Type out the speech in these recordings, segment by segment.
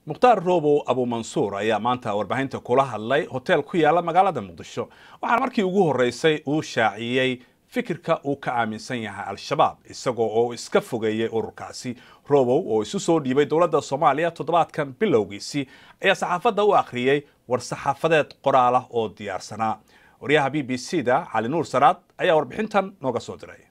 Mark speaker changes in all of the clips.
Speaker 1: mukhtaar roobow abuumansuur ayaa maanta warbaahinta kula hadlay hotel ku yaala magaalada muqdisho waxaana markii ugu horreysay uu shaaciyey fikirka uu ka aaminsan yahay al-shabaab isagoo oo iska fogeeyey ururkaasi roobow oo isu soo dhiibay dowladda soomaaliya toddobaadkan bilowgiisii ayaa saxaafadda u akhriyey war saxaafadeed qoraal ah oo diyaarsanaa waryaha b b c da cali nuur saraad ayaa warbixintan nooga soo diray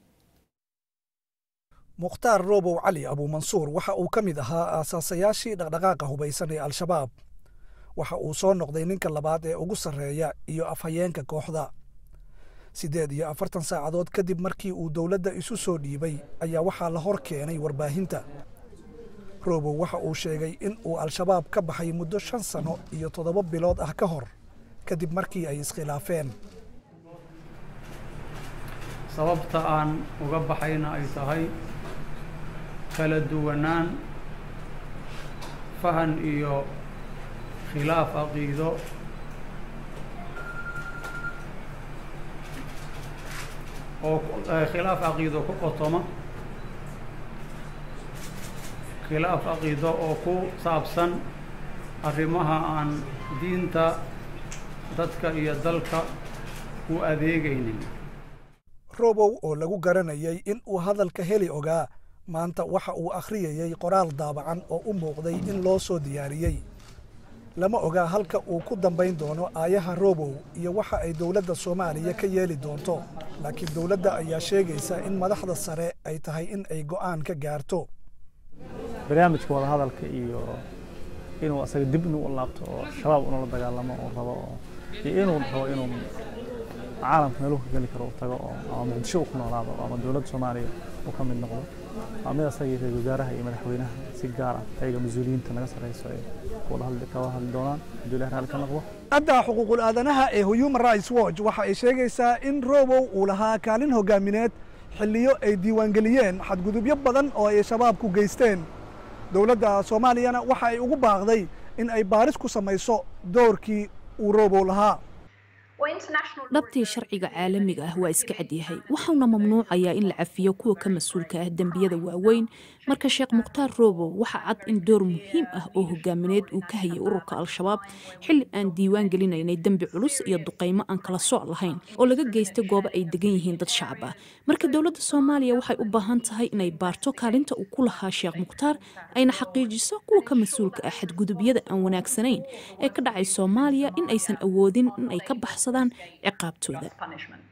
Speaker 2: mukhtaar roobow cali abuumansuur waxa uu ka mid ahaa aasaasayaashii dhaqdhaqaaqa hubaysan ee al-shabaab waxa uu soo noqday ninka labaad ee ugu sarreeya iyo afhayeenka kooxda siddeed iyo afartan saacadood kadib markii uu dowladda isu soo dhiibay ayaa waxaa la hor keenay warbaahinta roobow waxa uu sheegay in uu al-shabaab ka baxay muddo shan sanno iyo toddoba bilood ah ka hor kadib markii ay iskhilaafeen
Speaker 3: sababta aan uga baxayna ay tahay kala duwanaan fahan iyo khilaaf caqiido oo khilaaf caqiido ku qotoma khilaaf caqiido oo ku saabsan arrimaha aan diinta dadka iyo dalka u adeegaynin
Speaker 2: roobow oo lagu garanayay in uu hadalka heli ogaa maanta waxa uu akhriyayey qoraal daabacan oo u muuqday in loo soo diyaariyey lama ogaa halka uu ku dambayn doono aayaha roobow iyo waxa ay dowladda soomaaliya ka yeeli doonto laakiin dowladda ayaa sheegaysa in madaxda sare ay tahay in ay go'aan ka gaarto
Speaker 4: barnaamijka wadahadalka iyo inuu asaga dib inuu u laabto oo shabaab unula dagaalamo oo rabo oo iyo inuu rabo inuu caalamka meeluhu ka geli karo u tago oo ama muqdisho uu ku noolaado ama dowladda soomaaliya uu ka mid noqdo waa mid asagii ra-isul wasaaraha iyo madaxweynaha si gaar ah ayaga mas-uuliyiinta naga sarreyso ay kula hadli doonaan hadduu ilahi raalli ka noqdo
Speaker 2: adda xuquuqul aadanaha ee human rights watch waxa ay sheegaysaa in roobow uu lahaa kaalin hogaamineed xilliyo ay diiwaangeliyeen xadgudubyo badan oo ay shabaabku geysteen dowladda soomaaliyana waxa ay ugu baaqday in ay baaris ku samayso doorkii uu roobow lahaa
Speaker 5: dhabtii sharciga caalamiga ah waa iska cadyahay waxauna mamnuucayaa in la cafiyo kuwa ka mas-uulka ah dembiyada waaweyn marka sheekh mukhtaar roobow waxa cad in door muhiim ah oo hogaamineed uu ka hayay ururka al-shabaab xilli aan diiwaan gelinaynay dembi culus iyo duqaymo aan kala sooc lahayn oo laga geystay goobo ay degan yihiin dad shacab ah marka dowladda soomaaliya waxay u baahan tahay inay baarto kaalinta uu ku lahaa sheekh mukhtaar ayna xaqiijiso kuwa ka mas-uulka ah xadgudubyada aan wanaagsanayn ee ka dhacay soomaaliya in aysan awoodin in ay ka baxsadaan ciqaabtooda